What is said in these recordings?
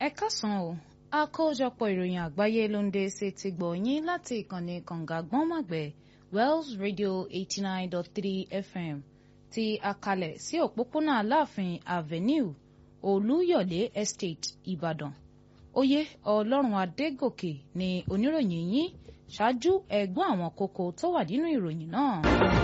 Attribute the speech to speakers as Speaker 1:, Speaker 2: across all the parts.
Speaker 1: ẹ káàsán o àkójọpọ̀ ìròyìn àgbáyé ló ń dé sí ti gbọ̀ yín láti ìkànnì kànga gbọ́nmàgbẹ́ Wells Radio eighty nine dot three FM ti àkàlẹ̀ sí òpópónà Aláàfin Avenue Olúyọ̀lé Estate Ìbàdàn oyè Ọlọ́run Adégòkè ni oníròyìn yín ṣáájú ẹ̀gbọ́n àwọn kókó tó wà nínú ìròyìn náà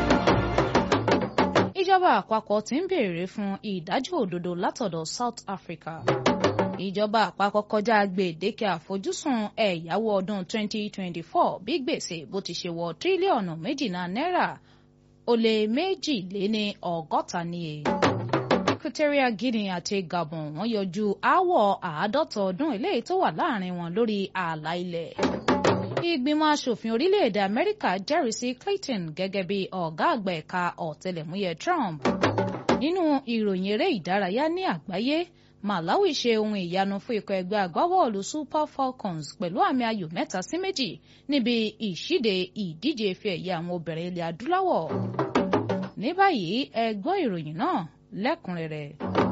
Speaker 1: ìjọba àpapọ̀ ti ń béèrè fún ìdájọ́ òdodo látọ̀dọ̀ South Africa. ìjọba àpapọ̀ kọjá gbèdéke àfojúsùn ẹ̀yáwó ọdún 2024 bí gbèsè bó ti ṣe wọ tírílíọ̀nù méjìlá náírà ó lé méjìléní ọgọ́ta níye. Equatorial Guinea àti Gabon wọ́n yọjú aáwọ̀ àádọ́ta ọdún eléyìí tó wà láàrin wọn lórí ààlà ilẹ̀ ìgbìmọ̀ asòfin orílẹ̀-èdè amẹ́ríkà jẹ́rìí sí clayton gẹ́gẹ́ bí ọ̀gá àgbà ẹ̀ka ọ̀tẹlẹ̀múyẹ́ trump nínú ìròyìn eré ìdárayá ní àgbáyé malawi ṣe ohun ìyanu fún ikọ̀ ẹgbẹ́ agbábọ́ọ̀lù super falcons pẹ̀lú àmì ayò mẹ́ta sí méjì níbi ìṣíde ìdíje ife ẹ̀yẹ àwọn obìnrin ilẹ̀ adúláwọ̀ ní báyìí ẹ gbọ́ ìròyìn náà lẹ́kùnrẹ́rẹ́.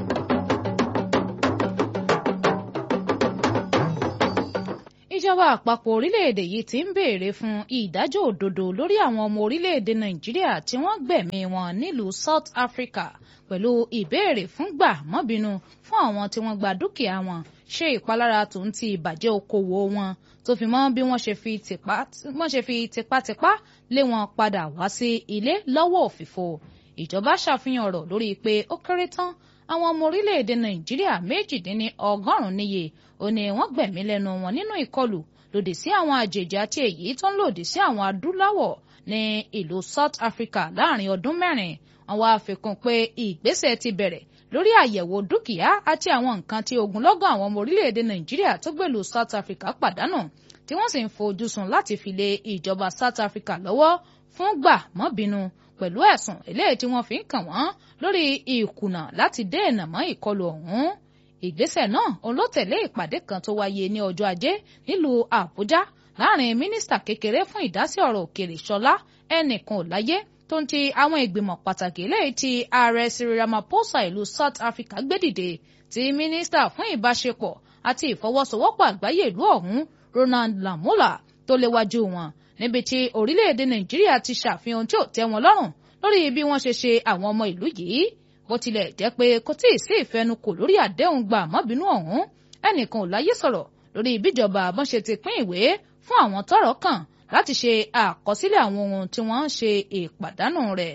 Speaker 1: ìjọba àpapọ̀ orílẹ̀-èdè yìí ti ń béèrè fún ìdájọ́ òdodo lórí àwọn ọmọ orílẹ̀-èdè nàìjíríà tí wọ́n gbẹ̀mí wọn nílùú South Africa pẹ̀lú ìbéèrè fún gbà mọ́bínú fún àwọn tí wọ́n gba dúkìá wọn ṣe ìpalára tó ń ti ìbàjẹ́ okòwò wọn tó fi mọ́ bí wọ́n ṣe fi tipátipá lé wọn padà wá sí ilé lọ́wọ́ òfìfo ìjọba ṣàfihàn ọ̀rọ̀ lórí pé ó kéré tán àwọn ọmọ orílẹ̀-èdè nàìjíríà méjìdínní ọgọ́rùn-ún níye ó ní wọ́n gbẹ̀mí lẹ́nu wọn nínú ìkọlù lòdì sí àwọn àjèjì àti èyí tó ń lòdì sí àwọn adúláwọ̀ ní ìlú South Africa láàrin ọdún mẹ́rin wọ́n wá fikún pé ìgbésẹ̀ ti bẹ̀rẹ̀ lórí àyẹ̀wò dúkìá àti àwọn nǹkan tí ogunlọ́gọ̀ àwọn ọmọ orílẹ̀-èdè nàìjíríà tó gbèlú South Africa pàdánù tí wọ́n sì ń fojú sùn láti fi lé ìjọba South Africa lọ́wọ́ fún gbà mọ́bínú pẹ̀lú ẹ̀sùn eléyìí tí wọ́n fi ń kàn wọ́n lórí ìkùnà láti dènà mọ́ ìkọlù ọ̀hún ìgbésẹ̀ náà òun ló tẹ̀lé ìpàdé kan tó wáyé ní ọjọ́ ajé nílùú àbújá láàrin mínísítà kékeré fún ìdásí ọ̀rọ̀ òkèèrè ṣọlá ẹnìkan ò láyé tó ń ti àwọn ìgbìmọ̀ pàtàkì eléyìí tí ààrẹ Cyril Ramaphosa ìlú South Africa gbé dìde tí mínísítà fún ìbáṣepọ̀ àti ìfọwọ́sowọ́pọ̀ àgbáyé ìlú ọ̀hún Ronald Lamola tó léwájú wọn níbi tí orílẹ̀-èdè nàìjíríà ti ṣàfihàn tí ò tẹ́ wọn lọ́rùn lórí bí wọ́n ṣe ṣe àwọn ọmọ ìlú yìí bó tilẹ̀ jẹ́ pé kò tí ì sí ìfẹnukò lórí àdéhùn gbà mọ́bínú ọ̀hún ẹnìkan ò láyé sọ̀rọ̀ lórí bíjọba bọ́n ṣe ti pín ìwé fún àwọn tọ́rọ̀ kàn láti ṣe àkọsílẹ̀ àwọn ohun tí wọ́n ń ṣe ìpàdánù rẹ̀.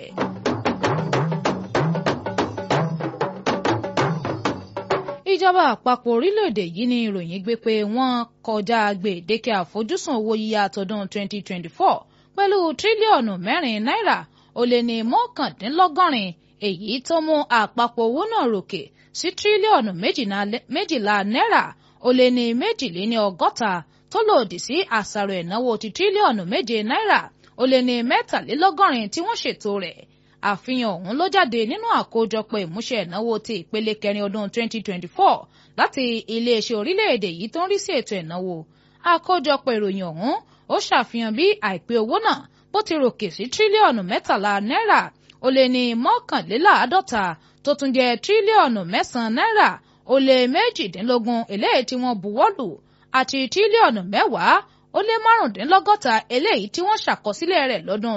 Speaker 1: ìjọba àpapọ̀ orílẹ̀-èdè yìí ní ìròyìn gbé pé wọ́n kọjá gbèdéke àfojúsùn owó yíyá àtọdún 2024 pẹ̀lú tírílíọ̀nù mẹ́rin náírà ó lé ní mọ́kàndínlọ́gọ́rin èyí tó mú àpapọ̀ owó náà ròkè sí tírílíọ̀nù méjìlá náírà ó lé ní méjìléní ọgọ́ta tó lòdì sí àṣàrò ìnáwó ti tírílíọ̀nù méje náírà ó lé ní mẹ́tàlélọ́gọ́rin tí wọ́n ṣètò rẹ̀ àfihàn ọ̀hún ló jáde nínú àkójọpọ̀ ìmúṣẹ ìnáwó ti ìpele kẹrin ọdún 2024 láti iléeṣẹ́ orílẹ̀-èdè yìí tó ń rí sí ètò ìnáwó àkójọpọ̀ ìròyìn ọ̀hún ó ṣàfihàn bí àìpé owó náà bó ti ròkè sí tírílíọ̀nù mẹ́tàlá náírà ó lé ní mọ́kànléláàádọ́ta tó tún jẹ́ tírílíọ̀nù mẹ́sàn-án náírà ó lé méjìdínlógún eléyìí tí wọ́n buwọ́lù àti tírílíọ̀nù mẹ́wàá ó lé márùndínlọ́gọ́ta eléyìí tí wọ́n ṣàkọsílẹ̀ rẹ̀ lọ́dún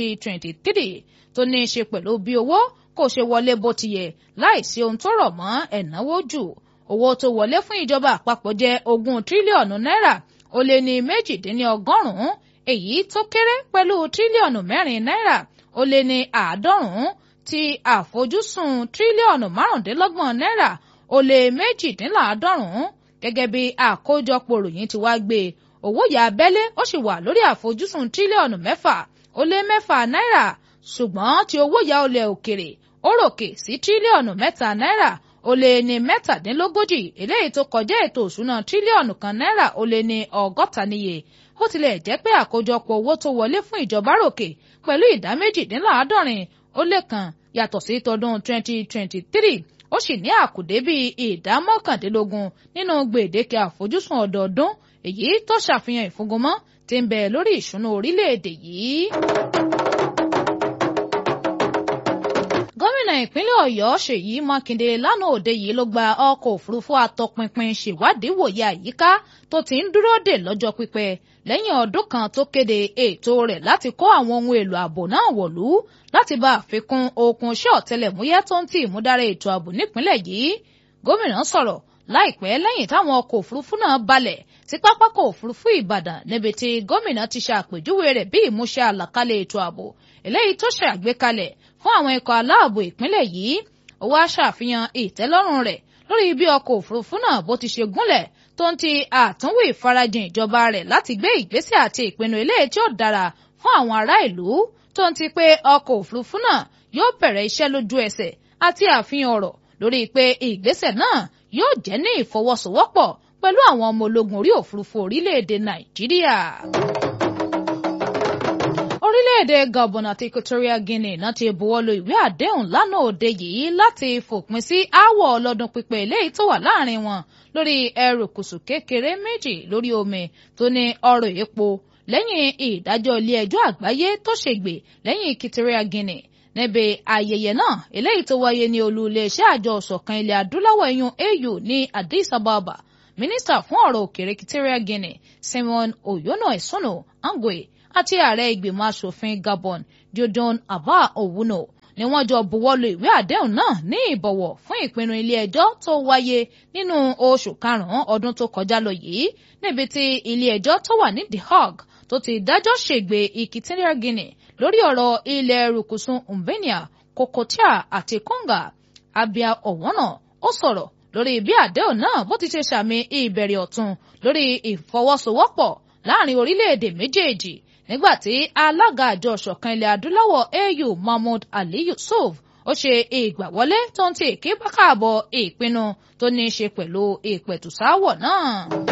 Speaker 1: 2023 tó ní í ṣe pẹ̀lú bí owó kò ṣe wọlé bó ti yẹ láìsí ohun tó rọ̀ mọ́ ẹ̀náwó jù owó tó wọlé fún ìjọba àpapọ̀ jẹ́ ogún tírílíọ̀nù náírà ó lé ní méjìdínlọ́gọ́rùn-ún èyí tó kéré pẹ̀lú tírílíọ̀nù mẹ́rin náírà ó lé ní àádọ́rùn-ún ti àfojúsùn tírílíọ̀nù márùndínlọ́gbọ̀n náírà ó lé méjìdínláàádọ́rùn-ún gẹ́gẹ́ bí àkójọpọ̀ ròyìn ti wá gbé owó yà abẹ́lé ó sì wà lórí àfojúsùn tírílíọ̀nù mẹ́fà ó lé mẹ́fà náírà ṣùgbọ́n tí owó yà olè òkèrè ó ròkè sí tírílíọ̀nù mẹ́ta náírà ó lé ní mẹ́tàdínlógójì eléyìí tó kọjá ètò òṣùná tírílíọ̀nù kan náírà ó lé ní ọgọ́ta níye bó tilẹ̀ jẹ́ pé àkójọpọ̀ owó tó wọlé fún ìjọba ròkè pẹ̀lú ìdá méjìdínláàádọ́rin ó lé kan yàtọ̀ sí tọdún 2023 ó sì ní àkùdé bíi ìdá mọ́kàndínlógún nínú gbèdéke àfojúsùn ọdọọdún èyí tó ṣàfihàn ìfúngunmọ́ tí ń bẹ lórí ìṣúná orílẹ̀-èdè yìí. gómìnà ìpínlẹ̀ ọ̀yọ́ ṣèyí mákindé lánàá òde yìí ló gba ọkọ̀ òfurufú atọpinpin ṣèwádìí wòye àyíká tó ti ń dúró dè lọ́jọ́ pípẹ́ lẹ́yìn ọdún kan tó kéde ètò rẹ̀ láti kó àwọn ohun èlò ààbò náà wọ̀lú láti bá àfikún okun iṣẹ́ ọ̀tẹlẹ̀múyẹ́ tó ń tì múdára ètò ààbò nípínlẹ̀ yìí gómìnà sọ̀rọ̀ láìpẹ́ lẹ́yìn táwọn ọkọ̀ òfurufú náà balẹ̀ sí pápákọ̀ òfurufú ìbàdàn níbi tí gómìnà ti ṣàpèjúwe rẹ̀ bí ìmúṣẹ àlàkalẹ̀ ètò ààbò eléyìí tó ṣàgbékalẹ̀ fún àwọn ikọ̀ aláàbò ìpínlẹ̀ yìí ó wá ṣàfihàn ìtẹ́lọ́rùn rẹ̀ lórí bí ọkọ̀ òfurufú náà bó ti ṣe gúnlẹ̀ tó ń ti àtúnwò ìfarajìn ìjọba rẹ̀ láti gbé ìgbésẹ̀ àti ìpinnu eléyìí tí ó dára fún àwọn ará ìlú tó ń ti pé ọkọ̀ òfurufú náà yóò bẹ̀rẹ̀ iṣẹ́ lójú ẹsẹ̀ àti àfihàn ọ̀rọ̀ lórí pé ìgbésẹ̀ náà yóò jẹ́ ní ìfọwọ́sowọ́pọ̀ pẹ̀lú àwọn ọmọ ológun orí òfurufú orílẹ̀-èdè nàìjíríà. orílẹ̀-èdè gabon àti equatorial guinea náà ti buwọ́lu ìwé àdéhùn lánàá òde yìí láti fòpin sí aáwọ̀ ọlọ́dún pípẹ́ eléyìí tó wà láàrin wọn lórí ẹrùkùsù kékeré méjì lórí omi tó ní ọrọ̀ epo lẹ́yìn ìdájọ́ ilé ẹjọ́ àgbáyé tó ṣègbè lẹ́yìn equatorial guinea níbi ayẹyẹ náà eléyìí tó wáyé ní olú iléeṣẹ́ àjọ ọ̀ṣọ̀kan ilẹ̀ adúláwọ̀ ẹ̀yún au ní addis ababa mínísítà fún ọ̀rọ̀ òkèèrè equatorial guinea simon oyono esono angwe àti ààrẹ ìgbìmọ̀ asòfin gabon diodon abba owuno ni wọ́n jọ buwọ́lu ìwé àdéhùn náà ní ìbọ̀wọ̀ fún ìpinnu ilé ẹjọ́ tó wáyé nínú oṣù karùn-ún ọdún tó kọjá lọ yìí níbi tí ilé ẹjọ́ tó wà ní the hague tó ti dájọ́ ṣègbè equatorial guinea lórí ọ̀rọ̀ ilẹ̀ rúkúsùn umbenia kokotia àti konga abia ọ̀wọ́nà ó sọ̀rọ̀ lórí bí àdéhùn náà bó ti ṣe sàmì ìbẹ̀rẹ̀ ọ̀tun lórí ìfọwọ́sowọ́pọ̀ láàrin orílẹ̀-èdè méjèèjì nígbàtí alága àjọ ọ̀ṣọ̀kan ilẹ̀ adúláwọ̀ au mahmood ali yusuf ó ṣe ìgbàwọlé tó ń ti èké bákàbọ̀ ìpinnu tó ní í ṣe pẹ̀lú ìpẹ̀tùsáwọ̀ náà.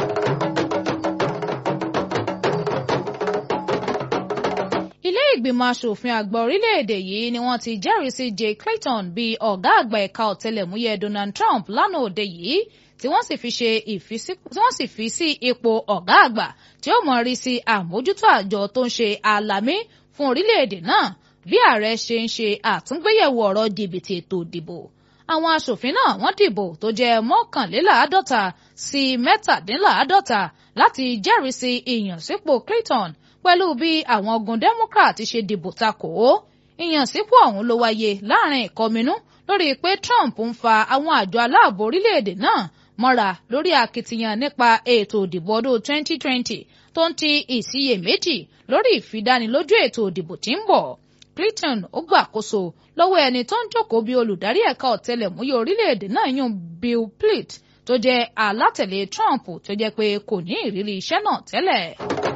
Speaker 1: ilé ìgbìmọ̀ asòfin àgbà orílẹ̀-èdè yìí ni wọ́n ti jẹ́rìí sí Jay Clayton bíi ọ̀gá àgbà ẹ̀ka ọ̀tẹlẹ̀múyẹ́ Donald Trump lánàá òde yìí tí wọ́n sì fi ṣe tí wọ́n sì fi sí ipò ọ̀gá àgbà tí ó mọ̀ rí sí àmójútó àjọ tó ń ṣe àlàmí fún orílẹ̀-èdè náà bí ààrẹ ṣe ń ṣe àtúngbéyẹ̀wò ọ̀rọ̀ jìbìtì ètò ìdìbò àwọn asòfin náà wọ́n dìbò tó jẹ́ mọ́kànléláàádọ́ta sí mẹ́tàdínláàádọ́ta láti jẹ́rìí sí ìyànsípò Clayton pẹ̀lú bí àwọn ogun Democrat ṣe dìbò takò ó ìyànsípò ọ̀hún ló wáyé láàrin ìkọminú lórí pé Trump ń fa àwọn àjọ aláàbò orílẹ̀-èdè náà mọ́ra lórí akitiyan nípa ètò òdìbò ọdún 2020 tó ń ti ìsiyèméjì lórí ìfidánilójú ètò òdìbò tí ń bọ̀ Clinton ó gbàkóso lọ́wọ́ ẹni tó ń jókòó bí olùdarí ẹ̀ka ọ̀tẹlẹ̀múyẹ́ orílẹ̀-èdè náà yún Bill Plitt tó jẹ́ alátẹ̀lé Trump tó jẹ́ pé kò ní ìrírí iṣẹ́ náà tẹ́lẹ̀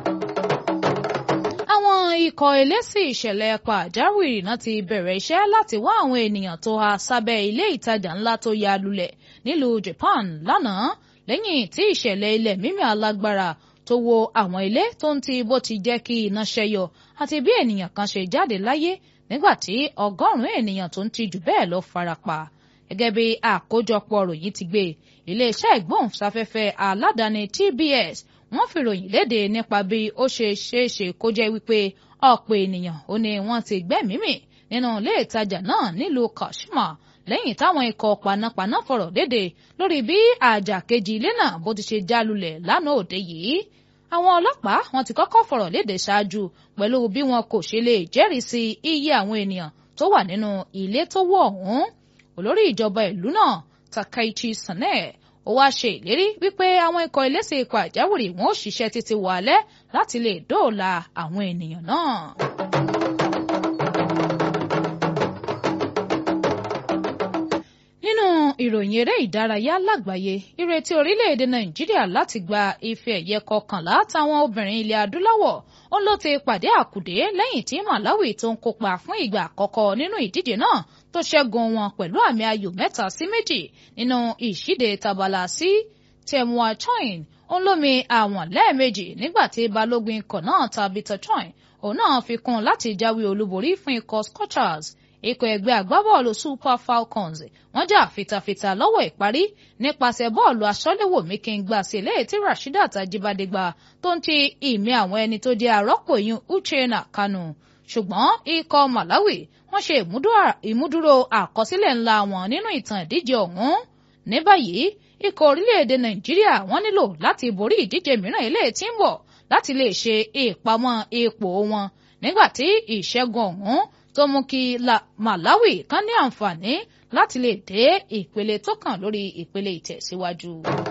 Speaker 1: àwọn ikọ̀ eléṣì ìṣẹ̀lẹ̀ pàjáwìrì náà ti bẹ̀rẹ̀ iṣẹ́ láti wá àwọn ènìyàn tó há sábẹ́ ilé ìtajà ńlá tó ya lulẹ̀ nílùú Japan lánàá lẹ́yìn tí ìṣẹ̀lẹ̀ ilẹ̀ mímì alágbára tó wó àwọn ilé tó ń ti bó ti jẹ́ kí iná ṣẹ́yọ àti bí ènìyàn kan ṣe jáde láyé nígbà tí ọgọ́rùn-ún ènìyàn tó ń ti jù bẹ́ẹ̀ lọ farapa gẹ́gẹ́ bí àkójọpọ̀ ròyìn ti gbé iléeṣẹ́ ìgbóhùnsáfẹ́fẹ́ aládàáni TBS wọ́n fi ròyìn léde nípa bí ó ṣe ṣeéṣe kó jẹ́ wípé ọ̀pọ̀ ènìyàn ó ní wọ́n ti gbẹ́mìímì nínú ilé ìtajà náà nílùú Kashima lẹ́yìn táwọn ikọ̀ panápaná fọ̀rọ̀ léde lórí bí àjà kejì ilé náà bó ti ṣe já lulẹ̀ lánàá òde yìí àwọn ọlọ́pàá wọ́n ti kọ́kọ́ fọ̀rọ̀ léde ṣáájú pẹ̀lú bí wọn kò ṣe lè jẹ́rìí sí iye àwọn ènìyàn tó wà nínú ilé tó wó ọ̀hún olórí ìjọba ìlú náà Takaichi Sane ó wáá ṣe ìlérí wípé àwọn ikọ̀ eléṣẹ̀ ikọ̀ àjáwìrì wọn ò ṣiṣẹ́ títí wàálẹ́ láti lè dóòlà àwọn ènìyàn náà. nínú ìròyìn eré ìdárayá lágbàáyé ìrètí orílẹ̀-èdè nàìjíríà láti gba ife ẹ̀yẹ kọkànlá táwọn obìnrin ilẹ̀ adúláwọ̀ ó ló ti pàdé àkùdé lẹ́yìn tí malawi tó ń kópa fún ìgbà àkọ́kọ́ nínú ìdíje náà tó ṣẹ́gun wọn pẹ̀lú àmì ayò mẹ́ta sí méjì nínú ìṣíde tabala sí temwa choin òun lómi àwọn lẹ́ẹ̀mejì nígbà tí balógun ikọ̀ náà tabitha choin òun náà fi kún láti jáwé olúborí fún ikọ̀ scorchers ikọ̀ ẹgbẹ́ agbábọ́ọ̀lù super falcons wọ́n jà fitafita lọ́wọ́ ìparí nípasẹ̀ bọ́ọ̀lù aṣọ́léwò mikingba sí ilé tí rasheedat ajibade gbà tó ń ti ìmí àwọn ẹni tó jẹ́ arọ́pò yún uchenna kanu ṣùgbọ́n ikọ̀ Malawi wọ́n ṣe ìmúdúró àkọsílẹ̀ ńlá wọn nínú ìtàn ìdíje ọ̀hún ní báyìí ikọ̀ orílẹ̀-èdè Nàìjíríà wọ́n nílò láti borí ìdíje mìíràn eléyìí tí ń bọ̀ láti lè ṣe ìpamọ́ ipò wọn nígbàtí ìṣẹ́gun ọ̀hún tó mú kí Malawi kan ní àǹfààní láti lè dé ìpele tó kàn lórí ìpele ìtẹ̀síwájú.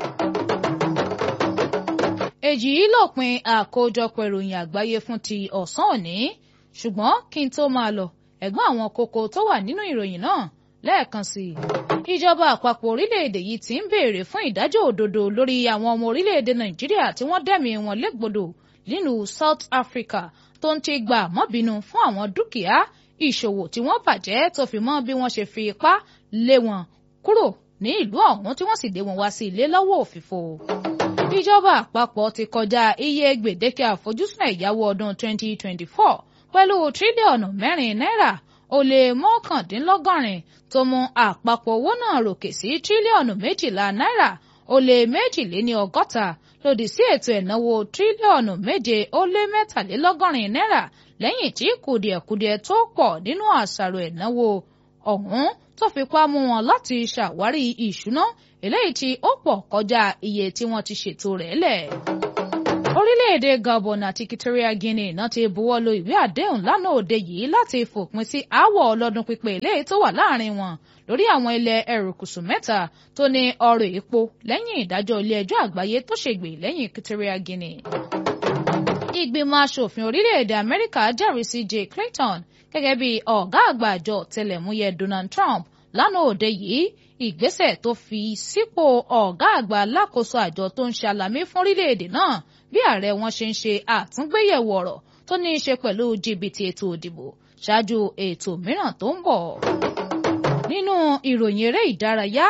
Speaker 1: èjì yìí lópin àkójọpọ̀ ìròyìn àgbáyé fún ti ọ̀sán òní ṣùgbọ́n kí n tó máa lọ ẹ̀gbọ́n àwọn kókó tó wà nínú ìròyìn náà lẹ́ẹ̀kan sí i. ìjọba àpapọ̀ orílẹ̀-èdè yìí ti ń béèrè fún ìdájọ́ òdodo lórí àwọn ọmọ orílẹ̀-èdè Nàìjíríà tí wọ́n dẹ̀mí wọn légbodò nílùú South Africa tó ń ti gbà mọ́bínú fún àwọn dúkìá ìṣòwò tí wọ́n bàjẹ́ tó fi mọ́ bí wọ́n ṣe fi ipá lé wọn kúrò ní ìlú ọ̀hún tí wọ́n sì dé wọn wá sí ilé lọ́wọ́ òfìfo. ìjọba àpapọ̀ ti kọjá iye gbèdéke àfojúsùn ẹ̀yáwó ọdún 2024 pẹ̀lú tírílíọ̀nù mẹ́rin náírà ó lé mọ́kàndínlọ́gọ́rin tó mú àpapọ̀ owó náà ròkè sí tírílíọ̀nù méjìlá náírà ó lé méjìléní ọgọ́ta lòdì sí ètò ẹ̀náwó tírílíọ̀nù méje ó lé mẹ́tàlélọ́gọ́rin náírà lẹ́yìn tí kùdìẹ̀kudiẹ tó pọ̀ nínú àṣàrò ẹ̀náwó ọ̀hún tó fipá mú wọn láti ṣàwárí ìṣúná eléyìí tí ó pọ̀ kọjá iye tí wọ́n ti ṣètò rẹ̀ lẹ̀. orílẹ̀-èdè Gabon àti Equatorial Guinea náà ti buwọ́ lu ìwé àdéhùn lánàá òde yìí láti fòpin sí aáwọ̀ ọlọ́dún pípẹ́ eléyìí tó wà láàrin wọn lórí àwọn ilẹ̀ erékùṣù mẹ́ta tó ní ọrọ̀ epo lẹ́yìn ìdájọ́ ilé ẹjọ́ àgbáyé tó ṣègbè lẹ́yìn Equatorial Guinea ìgbìmọ̀ asòfin orílẹ̀-èdè amẹ́ríkà jẹ́rìí sí jay clinton gẹ́gẹ́ bí ọ̀gá àgbà àjọ ọ̀tẹlẹ̀múyẹ́ donald trump lánàá òde yìí ìgbésẹ̀ tó fi sípò ọ̀gá àgbà alákòóso àjọ tó ń ṣàlàmì fún orílẹ̀-èdè náà bí ààrẹ wọn ṣe ń ṣe àtúngbéyẹ̀wò ọ̀rọ̀ tó ní í ṣe pẹ̀lú jìbìtì ètò òdìbò ṣáájú ètò mìíràn tó ń bọ̀. nínú ìròyìn eré ìdárayá